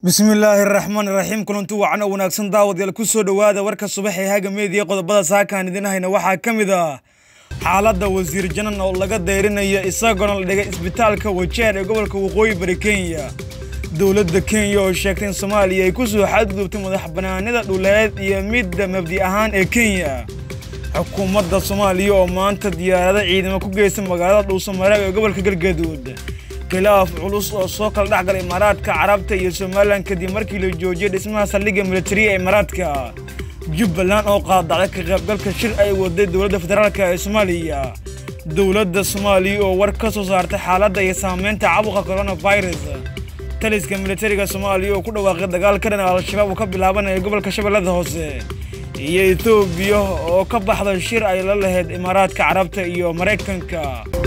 bismillaahi raxmaani raxiim kulanti wacan oo wanaagsan daawadayaal ku soo dhowaada warka subax ee haga meediya qodobada saakaan idin hayna waxaa ka mid ah xaaladda wasiir janan oo laga dayrinayo isagoona la dhigay isbitaalka wajeer ee gobolka waqooyi bari kenya dowladda kenya oo sheegtay in soomaaliya ay ku soo xadgudubtay madax banaanida dhuleed iyo midda mabdi ahaan ee kenya xukuumadda soomaaliya oo maanta diyaarado ciidamo ku geystay magaalada dhuusamareeb ee gobolka galgaduud khilaaf culus oo soo kala dhex galay imaaraadka carabta iyo somalilan kadib markii la joojiyay dhismaha saldhigga militariya ee imaaraadka jubbaland oo qaadacday ka qaybgalka shir ay waday dowladda federaalk ee soomaaliya dowladda soomaaliya oo war ka soo saartay xaaladda iyo saamaynta caabuqa coronavirus taliska militariga soomaaliya oo ku dhawaaqay dagaal ka dhan al-shabaab uu ka bilaabanaya gobolka shabeellada hoose iyo etoobiya oo ka baxda shir ay la lahayd imaaraadka carabta iyo maraykanka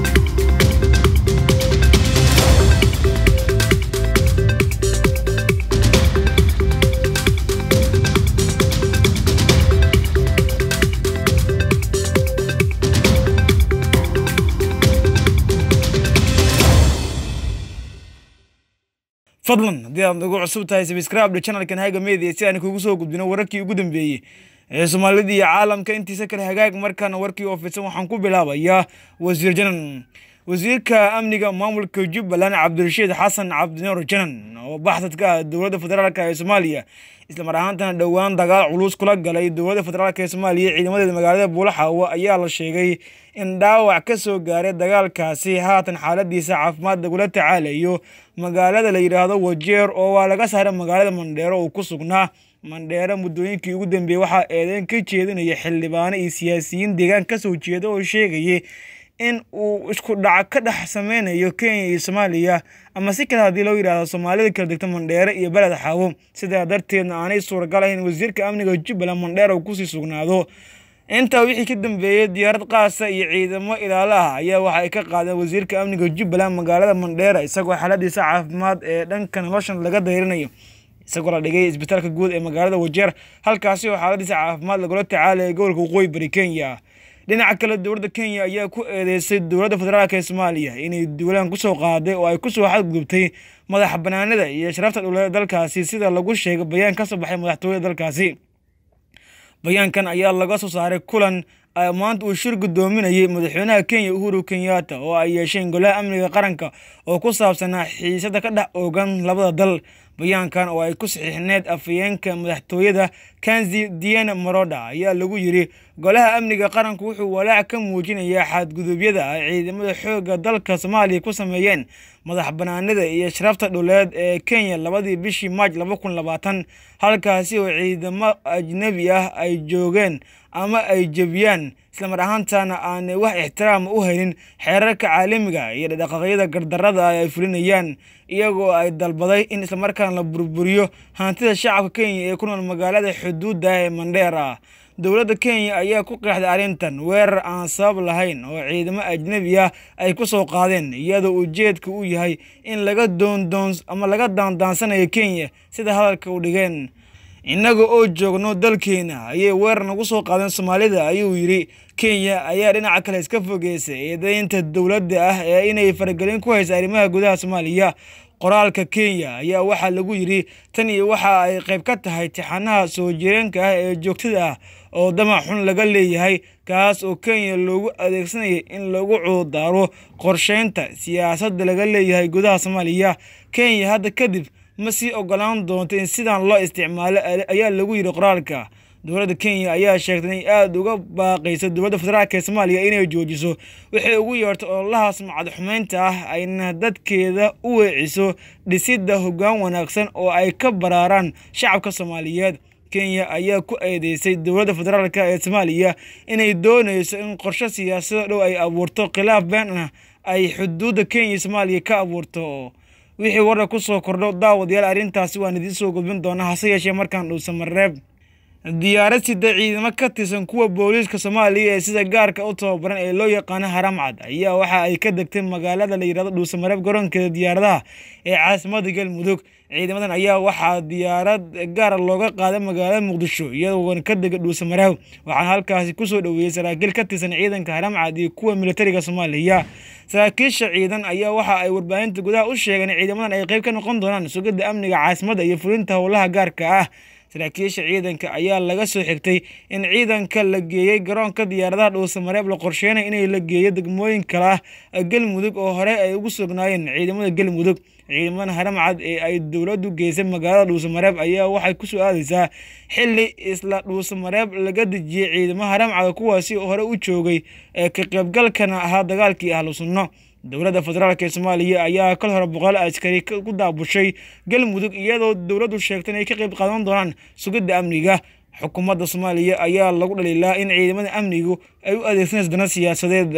fadlan haddii aad nagu cusub tahay sabscribe channelkan haga media si aan kugu soo gudbino wararkii ugu dambeeyey ee soomaalida iyo caalamka intiisa kale hagaag markaana warkii oo fidsan waxaan ku bilaabayaa wasiir janan wasiirka amniga maamulka jubbaland cabdirashiid xasan cabdinuur janan oo baxsad ka ah dowladda federaalk ee soomaaliya islamar ahaantana dhowaan dagaal culus kula galay dowladda federaalk ee soomaaliya ciidamadeeda magaalada buulaxaawo ayaa la sheegay in dhaawac ka soo gaaray dagaalkaasi haatan xaaladiisa caafimaad lagula tacaalayo magaalada la yidhaahdo wajeer oo waa laga saaray magaalada mandheero uu ku sugnaa mandheero muddooyinkii ugu dambeeyey waxaa eedeyn ka jeedinaya xildhibaano iyo siyaasiyiin deegaan ka soo jeeda oo sheegayay in uu isku dhac ka dhex sameynayo kenya iyo soomaaliya ama si kale haddii loo yidhaahdo soomaalida kala degta mandheere iyo beled xaawo sidaa darteedna aanay suuragal ahayn wasiirka amniga jubbaland mandheer uu kusii sugnaado intaa wixii ka dambeeyey diyaarad qaasa iyo ciidamo ilaalo ah ayaa waxa ay ka qaadeen wasiirka amniga jubbaland magaalada mandheera isagoo xaaladiisa caafimaad ee dhanka noloshan laga dayrinayo isagoo la dhigay isbitaalka guud ee magaalada wajeer halkaasi oo xaaladiisa caafimaad lagula tacaalaya gobolka waqooyi bari kenya dhinaca kale dowladda kenya ayaa ku eedeysay dowladda federaalk ee soomaaliya inay duulaan kusoo qaaday oo ay kusoo xadgudubtay madax banaanida iyo sharafta dhuleeda dalkaasi sida lagu sheegay bayaan ka soo baxay madaxtooyada dalkaasi bayaankan ayaa laga soo saaray kulan maanta uu shir guddoominayay madaxweynaha kenya uhuru kenyatta oo ay yeesheen golaha amniga qaranka oo ku saabsanaa xiisada ka dhex oogan labada dal bayaankan oo ay ku saxiixneed afayeenka madaxtooyada kanzi diana maroda ayaa lagu yiri golaha amniga qaranku wuxuu walaac ka muujinayaa xadgudubyada ay ciidamada xoogga dalka soomaaliya ku sameeyeen madax banaanida iyo sharafta dhuleed ee kenya labadii bishii maaj laba kun labaatan halkaasi oo ciidamo ajnebi ah ay joogeen ama ay jebiyaan islamar ahaantana aanay wax ixtiraama u helin xeerarka caalamiga iyo dhaqaqyada gardarada ay fulinayaan iyagoo ay dalbaday in islamarkaana la burburiyo hantida shacabka kenya ee ku nool magaalada xuduudda ee mandheera dowladda kenya ayaa ku qeexday arrintan weerar aan sabab lahayn oo ciidamo ajnebi ah ay ku soo qaadeen iyadoo ujeedka uu yahay in laga doondoon ama laga daandaansanayo kenya sida hadalka u dhigeen innaga oo joogno dalkeena ayay weerar nagu soo qaadeen soomaalida ayuu yidhi kenya ayaa dhinaca kale iska fogeysay eedeynta dowladda ah ee inay faragelin ku haysa arrimaha gudaha soomaaliya qoraalka kenya ayaa waxaa lagu yidhi tan iyo waxa ay qayb ka tahay tixanaha soo jireenka ah ee joogtada ah oo damac xun laga leeyahay kaas oo kenya loogu adeegsanayay in lagu cududaaro qorsheynta siyaasadda laga leeyahay gudaha soomaaliya kenya hadda kadib ma sii ogolaan doonto in sidan loo isticmaalo ayaa lagu yidhi qoraalka dowladda kenya ayaa sheegtay inay aada uga baaqayso dowladda federaalk ee soomaaliya inay joojiso waxay ugu yeertay ololahaas macad xumeynta ah ayna dadkeeda u weeciso dhisidda hoggaan wanaagsan oo ay ka baraaraan shacabka soomaaliyeed kenya ayaa ku eedeysay dowladda federaalk ee soomaaliya inay doonayso in qorshe siyaasado dhow ay abuurto khilaaf been ah ay xuduudda kenya iyo soomaaliya ka abuurto wixii warar ku soo kordho daawadayaal arrintaasi waan idiin soo gudbin doonaa hase yeeshee markaan dhuusamareeb diyaarad sida ciidamo ka tirsan kuwa booliiska soomaaliya ee sida gaarka u tababaran ee loo yaqaano haramcad ayaa waxa ay ka degtay magaalada la yidhahdo dhuusamareeb garoonkeeda diyaaradaha ee caasimada galmudug ciidamadan ayaa waxaa diyaarad gaara looga qaaday magaalada muqdisho iyagoona ka dega dhuusamareeb waxaana halkaasi kusoo dhoweeyey saraakiil ka tirsan ciidanka haramcad iyo kuwa militariga soomaaliya saraakiisha ciidan ayaa waxa ay warbaahinta gudaha u sheegeen ciidamadan ay qeyb ka noqon doonaan sugidda amniga caasimada iyo fulinta howlaha gaarka ah saraakiisha ciidanka ayaa laga soo xigtay in ciidanka la geeyey garoonka diyaaradaha dhuusamareeb la qorsheynay inay la geeyo degmooyin kale ah galmudug oo hore ay ugu sugnaayeen ciidamada galmudug ciidamadan haramcad ee ay dowladdu geysay magaalada dhuusamareeb ayaa waxay kusoo aadeysaa xili isla dhuusamareeb laga dejiyey ciidamo haramcad kuwaasi hore u joogay ee ka qaybgalkana ahaa dagaalkii ahlu sunno dowladda federaalk ee soomaaliya ayaa kal hore boqol askari ku daabushay galmudug iyadoo dowladdu sheegtay inay ka qayb qaadan doonaan sugidda amniga xukuumadda soomaaliya ayaa lagu dhaliilaa in ciidamada amnigu ay u adeegsanayso dana siyaasadeed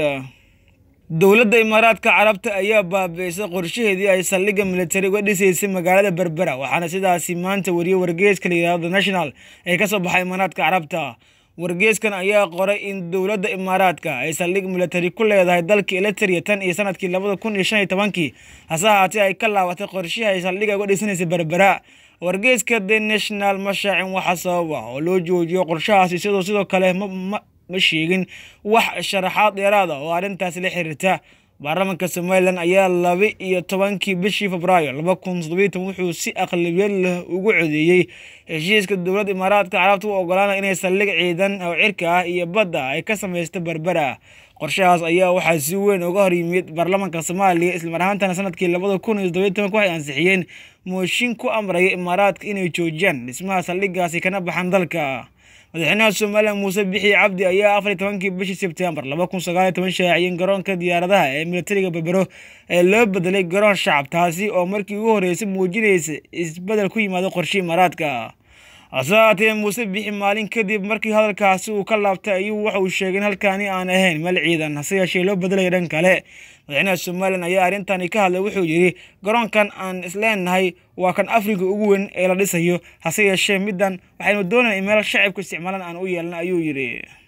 dowladda imaaraadka carabta ayaa baabi'isay qorshaheedii ay saldhigga militari uga dhisaysay magaalada berbera waxaana sidaasi maanta wariyey wargeeska la yidhahdo the national ee ka soo baxay imaaraadka carabta wargeeskan ayaa qoray in dowladda imaaraadka ay saldhig militari ku leedahay dalka eliteria tan iyo sanadkii labada kun iyo shan iyo tobankii hase ahaatee ay ka laabatay qorshihii ay saldhigga uga dhisanaysay berbera wargeeska the national mashaacin waxa sabab ah oo loo joojiyo qorshahaasi sidoo sidoo kale ma sheegin wax sharaxaad dheeraada oo arrintaasi la xiriirta baarlamaanka somalilan ayaa laba iyo tobankii bishii febraayo laba kun toddobiyo toban wuxuu si aqlabiyad leh ugu codeeyey heshiiska dowladda imaaraadka carabta u ogolaana inay saldhig ciidan oo cirka ah iyo badda ay ka samaysto berbera qorshahaas ayaa waxaa si weyn uga hor yimid baarlamaanka soomaaliya islamar ahaantana sanadkii labada kun iyo toddobiyo tobanka waxay ansixiyeen mooshin ku amraya imaaraadka inay joojiyaan dhismaha saldhiggaasi kana baxaan dalka madaxweynaha somalilan muuse bixi cabdi ayaa afar iyo tobankii bishii sebtembar laba kun sagaal iyo toban shaaciyeen garoonka diyaaradaha ee militariga berbero ee loo bedelay garoon shacab taasi oo markii ugu horreysay muujinaysa isbedel ku yimaado qorshe imaaraadka hase haatee muuse bixi maalin kadib markii hadalkaasi uu ka laabtay ayuu waxa uu sheegay in halkaani aan ahayn meel ciidan hase yeeshee loo bedelaya dhan kale madaxweynaha somalilan ayaa arrintani ka hadlay wuxuu yidhi garoonkan aan isleenahay waa kan afrika ugu weyn ee la dhisayo hase yeeshee middan waxaynu doonayna in meel shacabku isticmaalan aan u yeelna ayuu yidhi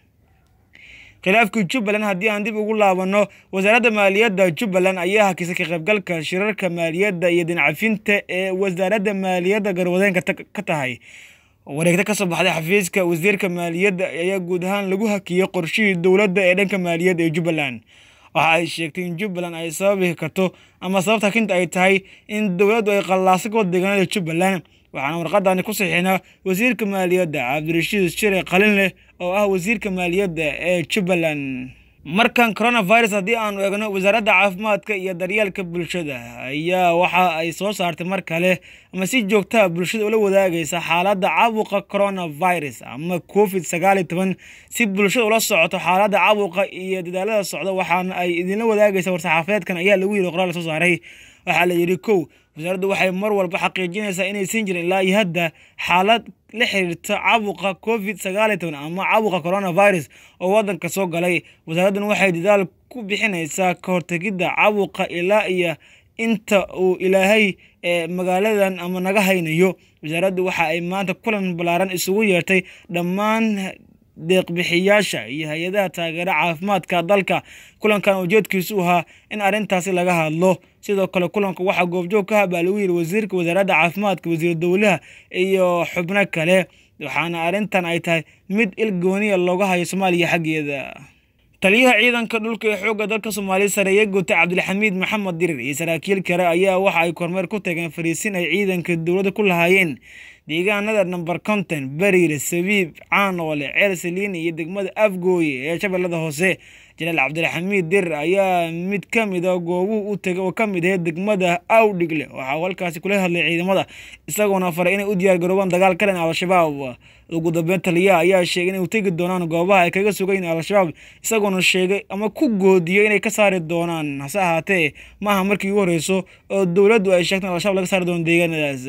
khilaafkii jubbaland haddii aan dib ugu laabanno wasaaradda maaliyadda jubbaland ayaa hakisay ka qaybgalka shirarka maaliyadda iyo dincafinta ee wasaaradda maaliyadda garwadeenka ka tahay wareegta ka soo baxday xafiiska wasiirka maaliyadda ayaa guud ahaan lagu hakiyey qorshihii dowladda ee dhanka maaliyadda ee jubbaland waxa ay sheegtay in jubbaland ay sababi karto ama sababta hakinta ay tahay in dowladdu ay qallaasa ka wada deegaanada jubbaland waxaana warqadani ku saxiixnaa wasiirka maaliyadda cabdirashiid shire qalin leh oo ah wasiirka maaliyadda ee jubbaland markan coronavirus haddii aanu eegno wasaaradda caafimaadka iyo daryeelka bulshada ayaa waxa ay soo saartay mar kale ama si joogtaha bulshada ula wadaagaysa xaaladda caabuqa coronavirus ama covid sagaal iyo toban si bulshada ula socoto xaaladda caabuqa iyo dadaalada socda waxaana ay idinla wadaagaysa war-saxaafeedkan ayaa lagu yiri qoraal soo saaray waxaa la yidhi kow wasaaraddu waxay mar walba xaqiijinaysaa inaysan jirin ilaa iyo hadda xaalad la xiriirta caabuqa covid sagaal iyo toban ama caabuqa coronavirus oo waddanka soo galay wasaaraddan waxay dadaal ku bixinaysaa ka hortegidda caabuqa ilaa iyo inta uu ilaahay ee magaaladan ama naga haynayo wasaaraddu waxa ay maanta kulan ballaaran isugu yeertay dhammaan deeqbixiyaasha iyo hay-adaha taageera caafimaadka dalka kulankan ujeedkiisu ahaa in arrintaasi laga hadlo sidoo kale kulanka waxaa goobjoog ka habaa lagu yiri wasiirka wasaaradda caafimaadka wasiir dowlaha iyo xubno kale waxaana arrintan ay tahay mid il gooniya looga hayo soomaaliya xaggeeda taliyaha ciidanka dhulka ee xoogga dalka soomaaliya sareeye guta cabdilxamiid maxamed dirir iyo saraakiil kale ayaa waxa ay kormeer ku tageen fariisin ay ciidanka dowladda ku lahaayeen deegaanada namber konton bariire sabiib caanoole ceel saliini iyo degmada afgooye ee shabeellada hoose janaal cabdilxamiid dirir ayaa mid ka mida goobuhu u tegay oo ka mid ahayd degmada awdhigle waxaa halkaasi kula hadlay ciidamada isagoona faray inay u diyaar garoobaan dagaal ka dhan al-shabaab ugu dambeyn taliyaha ayaa sheegay inay u tegi doonaan goobaha ay kaga sugayiin al-shabaab isagoona sheegay ama ku goodiyey inay ka saari doonaan hase ahaatee maaha markii ugu horeyso oo dowladdu ay sheegtay in al-shabaab laga saari doono deegaanadaas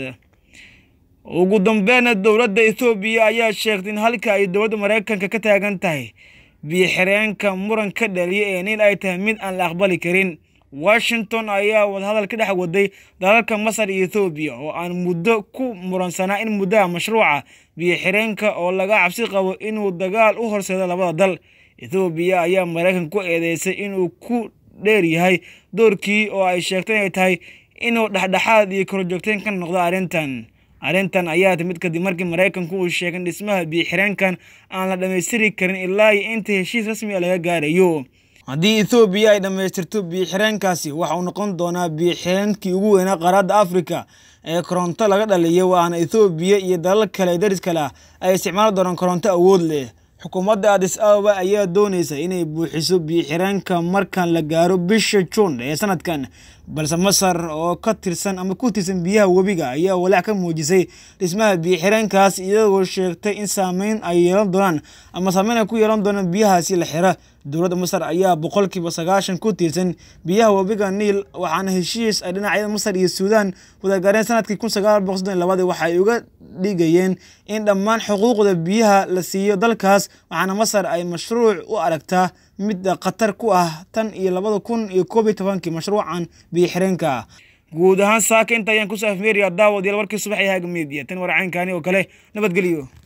ugu dambeynna dowladda ethoobiya ayaa sheegtay in halka ay dowladda mareykanka ka taagan tahay biyo xireenka muran ka dhaliya ee nin ay tahay mid aan la aqbali karin washington ayaa wadahadal ka dhex waday dalalka masar iyo ethoobiya oo aan muddo ku muransanaa in muddaha mashruuca biyo xireenka oo laga cabsi qabo inuu dagaal u horseedo labada dal ethoobiya ayaa maraykan ku eedeysay inuu ku dheer yahay doorkii oo ay sheegtay inay tahay inuu dhexdhexaad iyo korjoogteyn ka noqdo arrintan arrintan ayaa timid kadib markii maraykanku uu sheegay in dhismaha biyo xireenkan aan la dhammaystiri karin ilaa iyo inta heshiis rasmi a laga gaarayo haddii ethoobiya ay dhammaystirto biyo xireenkaasi waxa uu noqon doonaa biyo xireenkii ugu weynaa qaaradda afrika ee koronto laga dhaliyo waana ethoobiya iyo dalal kale daris kale ah ay isticmaali doonaan koronto awood leh xukuumadda adis ababa ayaa doonaysa inay buuxiso biyo xireenka markan la gaaro bisha juun ee sanadkan balse masar oo ka tirsan ama ku tirsan biyaha webiga ayaa walaac ka muujisay dhismaha biyo xireenkaas iyagoo sheegtay in saameyn ay yeelan doonaan ama saameyn ay ku yeelan doonaan biyahaasi la xira dowladda masar ayaa boqolkiiba sagaashan ku tiirsan biyaha webiga niil waxaana heshiis ay dhinacyada masar iyo suudaan wadagaareen sanadkii kun sagaal boqol soddon iyo labadii waxa ay uga dhigayeen in dhammaan xuquuqda biyaha la siiyo dalkaas waxaana masar ay mashruuc u aragtaa mid khatar ku ah tan iyo labada kun iyo koob iyo tobankii mashruucan biyo xireenka guud ahaan saaka inta ayaan kusoo afmeeriyaa daawad yaal warkii subax ee haga media tan warcaynkani oo kale nabadgelyo